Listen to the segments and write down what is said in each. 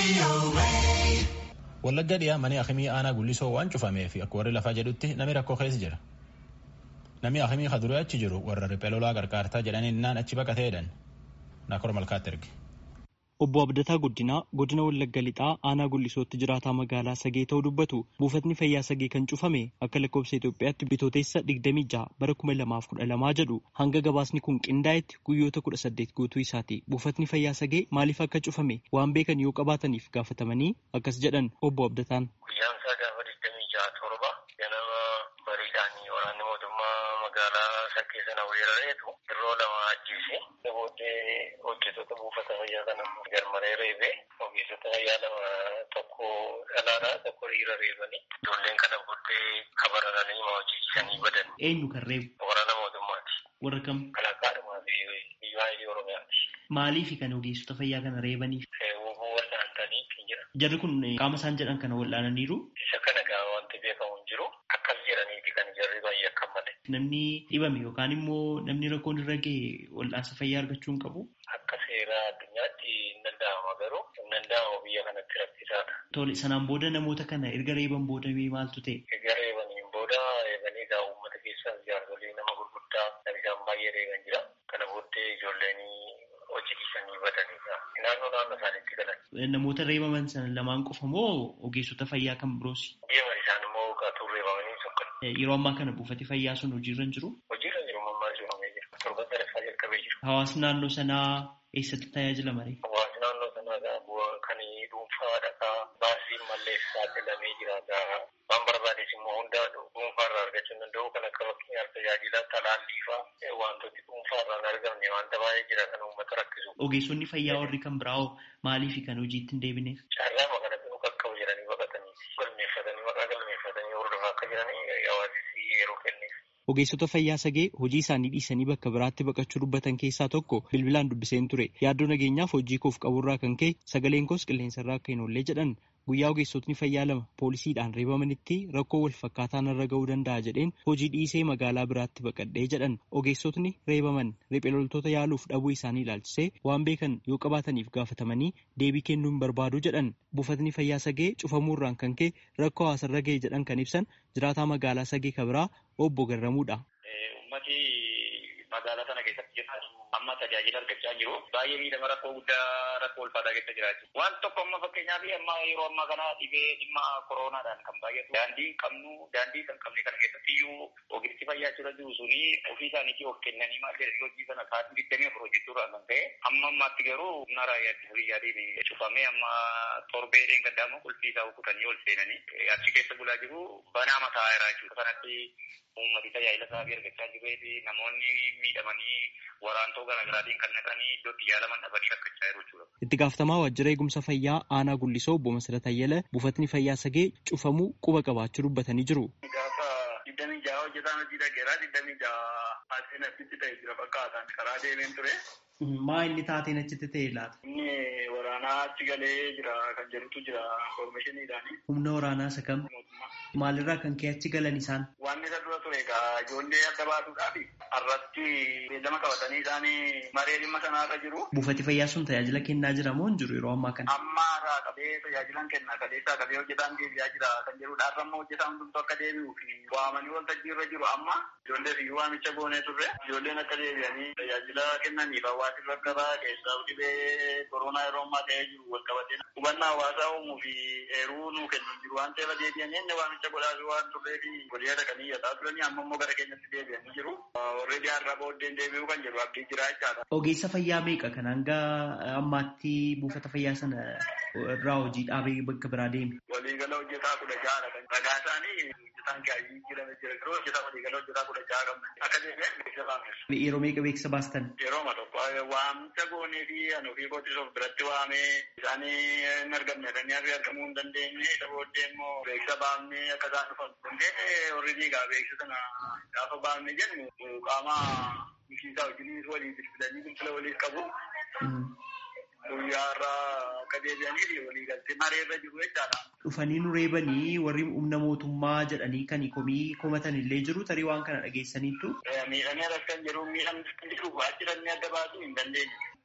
Wallagga dhiyaa mana akimii aanaa gullisoo waan cufameef akka warri lafaa jedhutti namni rakkoo keessa jira. Namni akimii kaduree achi jiru warra riphee lolaa qarqaartaa jedhanii innaan achi baqateedhan. Naakor malkaatti erge. Obbo Abdataa Guddinaa godina Wallagga Lixaa aanaa Gullisootti jiraataa magaalaa Sagee ta'uu dubbatu buufatni fayyaa Sagee kan cufame akka lakkoofsa Itoophiyaatti bitooteessa 26 bara 2012 jedhu hanga gabaasni kun qindaa'etti guyyoota 18 guutuu isaati. Buufatni fayyaa Sagee maaliif akka cufame waan beekan yoo qabaataniif gaafatamanii akkas jedhan Obbo Abdataan. Guyyaan isaa gaafa 26 torba ganama bariidhaan waraanni mootummaa magaalaa Saggee sana weerareetu yeroo lama ajjeese. Booddee hojjettoota buufata fayyaa kana garmaree reebee ogeessota fayyaa lama tokko dhalaadha tokko dhiira reebanii ijoolleen kana booddee kabarananii hojii dhiisanii badan. Eenyu kan reebu? Waraana mootummaati. Warra kam? Kalaqaadhumaa fi biyya baay'ee Oromiyaati. Maaliif kan ogeessota fayyaa kana reebaniif? Woboo wal'aantanii jira. Jarri kun qaama isaan jedhan kana wal'aananiiru. Isa kana gaa wanti beekamu hin jiru akkas jedhaniiti kan jarri baay'ee akka malee. Namni dhibame yookaan immoo namni rakkoon irra gahe wal'aansa fayyaa argachuu hin qabu. Akka seera addunyaatti hin danda'ama garuu hin danda'amu biyya kanatti rakkisaadha. Tole sanaan booda namoota kana erga reeban booda maaltu ta'e? Erga reebaniin booda eeganii gaa uummata keessaa jaarsolii nama gurguddaa nama isaan baay'ee reeban jira. Kana booddee ijoolleen hojii dhiisanii badanidha. Naannoo naannoo isaaniitti galan. Namoota reebaman sana lamaan qofa moo ogeessota fayyaa kan biroos? Deeman isaan immoo qaatuu reebamanii sokkon. Yeroo ammaa kana buufati fayyaa sun hojiirra hin jiru? Hojiirra jiru mammaa jirumee jira. Torban sadaffaa jalqabee jiru. Hawaasni naannoo sanaa eessatti tajaajila maree? Hawaasni naannoo sanaa gaa bu'aa kan dhuunfaa dhaqaa baasii mallee saaxilamee jira gaa waan barbaades immoo hunda dhuunfaa irraa argachuu hin danda'u kan akka fakkeenyaaf tajaajila talaallii fa'aa wantooti dhuunfaa irraa hin argamne wanta baay'ee jira kan uummata rakkisu. Ogeessonni fayyaa warri kan biraa maaliif kan hojiitti hin deebineef? Carraa kanatti nu qaqqabu jedhanii baqatanii galmeeffatanii maqaa galmeeffatanii hordofaa akka jiranii hawaasni yeroo kenneef. Ogeessota fayyaa sagee hojii isaanii dhiisanii bakka biraatti baqachuu dubbatan keessaa tokko bilbilaan dubbiseen ture. Yaaddoo nageenyaaf hojii koof qaburraa kan ka'e sagaleen koos qilleensarraa akka hin oollee jedhan guyyaa ogeessotni fayyaa lama poolisiidhaan reebamanitti rakkoo wal fakkaataan irra ga'uu danda'a jedheen hojii dhiisee magaalaa biraatti baqadhee jedhan ogeessotni reebaman riphee loltoota yaaluuf dhabuu isaanii ilaalchisee waan beekan yoo qabaataniif gaafatamanii deebii kennuu hin barbaadu jedhan buufatni fayyaa sagee cufamuurraan kan ka'e rakkoo hawaasarra ga'e jedhan kan ibsan jiraataa magaalaa sagee kabiraa obbo Garramuudha. Uummati magaalaa sana keessatti jiraatu amma tajaajila argachaa jiru. Baay'ee miidhama rakkoo guddaa rakkoo ulfaataa keessa jiraatu. Waan tokko amma fakkeenyaaf amma yeroo ammaa kana dhibee dhimma koroonaadhaan kan baay'atu. Daandii qabnu daandii kan qabne kana keessatti iyyuu ogeessi fayyaa jira jiru suni ofii isaaniitii of kennanii maal jedhanii hojii sana sa'aatii digdamii afur hojjechuudhaan kan ta'e amma ammaatti garuu humna raayyaa ittisa biyyaatiin cufamee amma torbee dheengaddaama qulfii isaa kutanii ol seenanii achi keessa bulaa jiru banaa mataa irraa jechuudha. Kanatti uummati tajaajila isaa argachaa jiru namoonni miidhamanii waraantoo garaagaraatiin kan naqanii iddootti yaalaman dhabanii rakkachaa jiru jechuudha. Itti gaafatamaa waajjira eegumsa fayyaa aanaa Gullisoo obbo Masirata Ayyala buufatni fayyaa sagee cufamuu quba qabaachuu dubbatanii jiru. Gaafa digdamii jaha hojjetaan hojii dhageeraa digdamii jaha asiin asitti ta'e jira fakkaataan karaa deemeen ture. Maa inni taateen achitti ta'e laata? Inni waraanaa achi galee jira kan jedhutu jira koomishiniidhaani. Humna waraanaa isa kam? Maalirraa kan ka'e achi galan isaan? Waan isa dura ture egaa ijoollee adda baasuudhaaf irratti beellama qabatanii isaan maree dhimma sanarra jiru. Buufati fayyaa sun tajaajila kennaa jira moo hin jiru yeroo ammaa kana? Amma irraa qabee tajaajilan kenna kaleessaa qabee hojjetaan deebi'aa jira kan jedhudha. Har'a immoo hojjetaan hundumtuu akka deebi'uu fi waamanii waltajjii irra jiru amma ijoollee fi waamicha goonee turre ijoolleen akka deebi'anii tajaajila kennaniif hawaasni irra gabaa keessaa dhibee koronaa yeroo ammaa ta'ee jiru wal qabatee hubannaa hawaasaa uumuu fi eeruu nuu kennu jiru waan ta'eef deebi'anii inni waamicha godhaa fi waan turree fi godhee dhaqanii yadaa turanii amma immoo gara keenyatti deebi'anii jiru. Warreen har'a booddeen deebi'uu kan jedhu abdii jira jechaadha. Ogeessa fayyaa meeqa kan hanga ammaatti buufata fayyaa sana irraa hojii dhaabee bakka biraa deeme? Waliigala hojjetaa kudha ja'adha kan ragaa isaanii hojjetaan gaayii jirame jira garuu hojjetaa waliigala hojjetaa kudha ja'a qabna. Akka deebi'an beeksisa baafnes. Yeroo meeqa beeksisa baastan? Yeroo ma tokko waamicha goonee fi ani ofii kootis of biratti waamee isaanii hin argamne dhanii fi argamuu hin dandeenye isa booddee immoo beeksisa baafnee akka isaan dhufan dandeenye warri diigaa beeksisa kana gaafa baafne jennu qaama mishiisaa wajjin walii bilbilanii bilbila waliif qabu. Guyyaa irraa akka deebi'anii fi walii galtee maree irra jiru jechaadha. Dhufanii nu reebanii warri humna mootummaa jedhanii kan komii komatan illee jiru tarii waan kana dhageessaniittu. Miidhamee rakkan jiru miidhamni kan jiru achirannee adda baasuu hin dandeenye.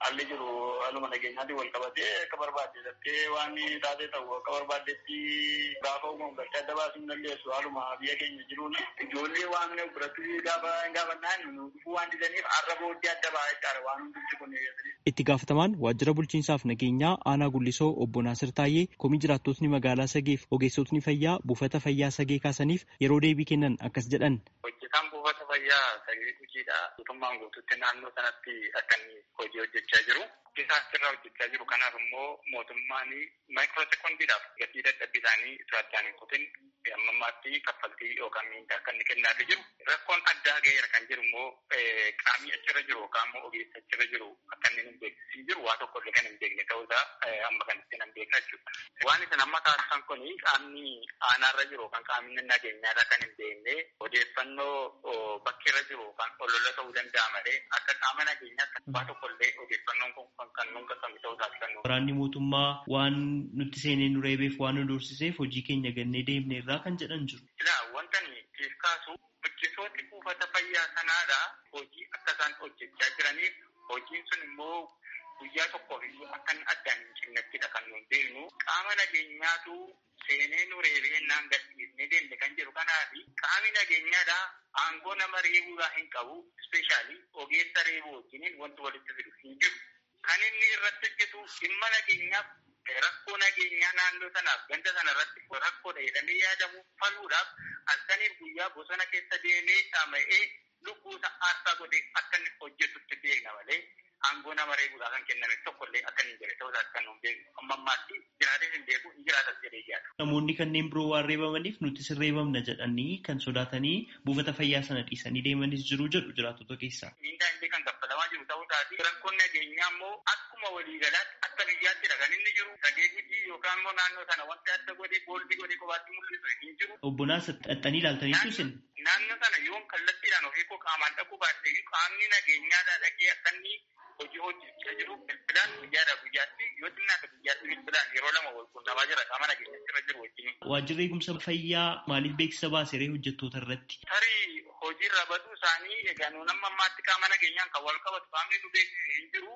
haalli jiru haaluma nageenyaatiin wal qabatee akka barbaadde daftee waan taatee ta'u akka barbaaddetti gaafa uumamu gartee adda baasuu hin dandeessu haaluma biyya keenya jiruun ijoollee waan biratti gaafa gaafannaan dhufuu waan didaniif har'a booddee adda ba'aa jechaadha waan hundumti kun. Itti gaafatamaan waajjira bulchiinsaaf nageenyaa aanaa gullisoo obbo Naasir Taayyee komii jiraattotni magaalaa Sageef ogeessotni fayyaa buufata fayyaa Sagee kaasaniif yeroo deebii kennan akkas jedhan. Hojjetaan buufata fayyaa Sagee Gujiidha. Guutummaan guutuutti naannoo sanatti akka inni hojii hojjechaa jiru. Hojjetaa asirraa hojjechaa jiru kanaaf immoo mootummaan maayikiroo sekoondiidhaaf gatii dadhabbii isaanii osoo addaan hin kutin amma ammaatti kaffaltii yookaan miindaa akka inni kennaafii jiru. Rakkoon addaa ga'eera kan jiru immoo qaamni achirra jiru yookaan immoo ogeessi achirra jiru akka inni hin beeksisiin jiru waa tokko illee kan hin beekne ta'uusaa amma kanatti nan beekna jechuudha. Waan isin amma taasisan kun qaamni aanaarra jiru yookaan qaamni nageenyaadha kan hin beekne odeeffannoo bakkeerra jiru yookaan olola ta'uu danda'a malee akka qaama nageenyaatti waa tokko illee odeeffannoon kun kan nuun qaqqabe ta'uusaati kan nuun. Waraanni mootummaa waan nutti seenee nu reebeef waan nu doorsiseef hojii keenya gannee deemne irraa kan jedhan jiru. Ilaa wanta siif kaasu hojjetooti buufata fayyaa sanaadha hojii akka isaan hojjechaa jiraniif hojiin sun immoo guyyaa tokkoof iyyuu akka addaan hin cinnattidha kan nuun beeknu qaama nageenyaatu seenee nu reebee naan gadhiisnee deemne kan jedhu kanaafi qaamni nageenyaadha aangoo nama reebuudhaa hin qabu ispeeshaalii ogeessa reebuu wajjiniin wanti walitti fidu hin jiru. Kan inni irratti hojjetu dhimma nageenyaaf rakkoo nageenyaa naannoo sanaaf ganda sana irratti rakkoodha jedhamee yaadamu faluudhaaf halkaniif guyyaa bosona keessa deemee dhama'ee lubbuusa aarsaa godhee akka inni hojjetutti beekna malee aangoo nama reebuudhaa kan kenname tokkollee akka inni jedhe ta'uusaas kan nuun beeknu amma ammaatti jiraatee hin beeku hin jiraatas jedhee yaada. Namoonni kanneen biroo waan reebamaniif nuti sirreebamna jedhanii kan sodaatanii buufata fayyaa sana dhiisanii deemanis jiru jedhu jiraattota keessaa. Miindaa illee kan kaffalamaa jiru ta'uusaati rakkoon nageenyaa immoo akkuma waliigalaatti akka biyyaatti kan inni jiru sagee gujii yookaan immoo naannoo sana wanti adda godhee boolbii godhee kophaatti mul'isu hin jiru. Obbo Naasir xaxxanii ilaaltaniitu isin. Naannoo sana yoon kallattiidhaan ofii koo qaamaan dhaquu baadhee qaamni nageenyaadhaa dhaqee akka inni hojii hojjechaa jiru bilbilaan guyyaadhaa guyyaatti yoo xinnaate guyyaatti bilbilaan yeroo lama wal quunnamaa jira qaama nageenyatti jiru wajjin. Waajjirri eegumsa fayyaa maaliif beeksisa baaseree hojjettoota irratti? Tarii hojiirra baduu isaanii egaa nuun amma ammaatti qaama nageenyaan kan wal qabatu qaamni nu beeksise hin jiru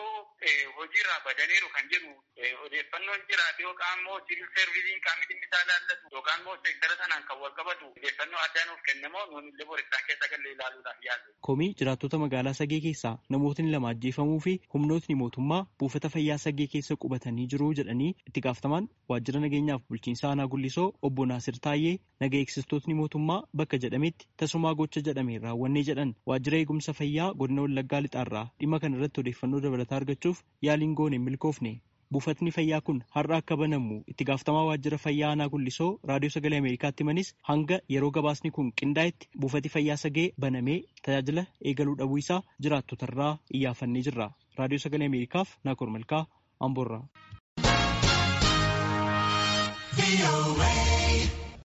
yoo hojiirra badaniiru kan jedhu odeeffannoon jiraate yookaan immoo siviil seervisiin qaamni dhimmi isaa ilaallatu yookaan immoo seektara sanaan kan wal qabatu odeeffannoo addaa nuuf kennamoo nuun illee borisaan keessa galee ilaaluudhaaf yaallu. Komii jiraattota magaalaa Sagee keessaa namootni lama ajjeefamuu fi humnootni mootummaa buufata fayyaa Sagee keessa qubatanii jiru jedhanii itti gaafatamaan waajjira nageenyaaf bulchiinsa aanaa gullisoo obbo Naasir Taayyee naga eegsistootni mootummaa bakka jedhametti tasumaa gocha jedhameen raawwannee jedhan waajjira eegumsa fayyaa godina Wallaggaa lixaarraa dhimma kana irratti odeeffannoo dabalataa argachuuf yaaliin goone hin milkoofne. Buufatni fayyaa kun har'a akka banamu itti gaafatamaa waajjira fayyaa aanaa gullisoo raadiyoo sagalee Ameerikaatti himanis hanga yeroo gabaasni kun qindaa'etti buufati fayyaa sagee banamee tajaajila eegaluu dhabuu isaa jiraattotarraa iyyaafannee jirra. Raadiyoo sagalee Ameerikaaf Naakoor Malkaa Amboorraa.